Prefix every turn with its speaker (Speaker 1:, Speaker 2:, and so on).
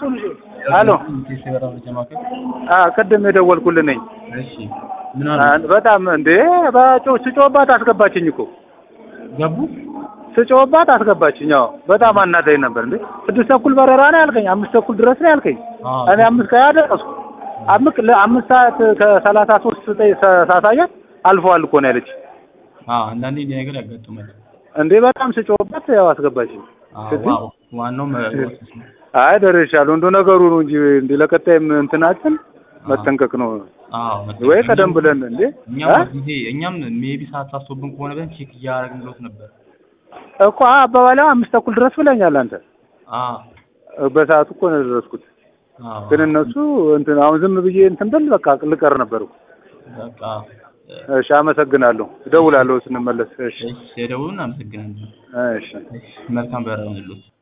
Speaker 1: አሎ
Speaker 2: የሰበራ መረጃ ማዕከል
Speaker 1: አ ቅድም የደወልኩልህ ነኝ።
Speaker 2: እሺ ምን አሉ
Speaker 1: አ- በጣም እንዴ በጮ ስጮህባት አስገባችኝ እኮ
Speaker 2: ገቡ
Speaker 1: ስጮህባት አስገባችኝ። አዎ በጣም አናዳኝ ነበር። እንዴ ስድስት ተኩል በረራ ነው ያልከኝ፣ አምስት ተኩል ድረስ ነው ያልከኝ።
Speaker 2: አዎ
Speaker 1: እኔ አምስት ከሀያ ደረስኩ። አምስት ለአምስት ሰዓት ከሰላሳ ሶስት ስጠኝ ሳሳያት አልፈዋል እኮ ነው ያለች።
Speaker 2: አዎ አንዳንዴ እንዲህ ነገር ያጋጥማል
Speaker 1: እንዴ በጣም ስጮህባት ያው አስገባችኝ።
Speaker 2: አዎ
Speaker 1: ስድስት?
Speaker 2: ዋው ዋናው መወሰስ ነው
Speaker 1: አይ ደርሻለሁ። እንደ ነገሩ ነው እንጂ እንደ ለቀጣይም እንትናችን መጠንቀቅ ነው
Speaker 2: አዎ
Speaker 1: ወይ ቀደም ብለን እንዴ
Speaker 2: እኛም
Speaker 1: እ?
Speaker 2: ጊዜ እኛም ሜቢ ሰዓት ሳስቶብን ከሆነ ብለን ቼክ እያደረግን ብሎት ነበር
Speaker 1: እኮ አባባላው አምስት ተኩል ድረስ ብለኛል አንተ።
Speaker 2: አዎ
Speaker 1: በሰዓቱ እኮ ነው የደረስኩት።
Speaker 2: አዎ
Speaker 1: ግን እነሱ እንትን አሁን ዝም ብዬ እንትን ብል በቃ ልቀር ነበር እኮ።
Speaker 2: በቃ
Speaker 1: እሺ አመሰግናለሁ። እደውላለሁ ስንመለስ። እሺ
Speaker 2: እሺ የደውሉን አመሰግናለሁ
Speaker 1: እሺ
Speaker 2: እሺ መልካም በረራ ይሁንልዎት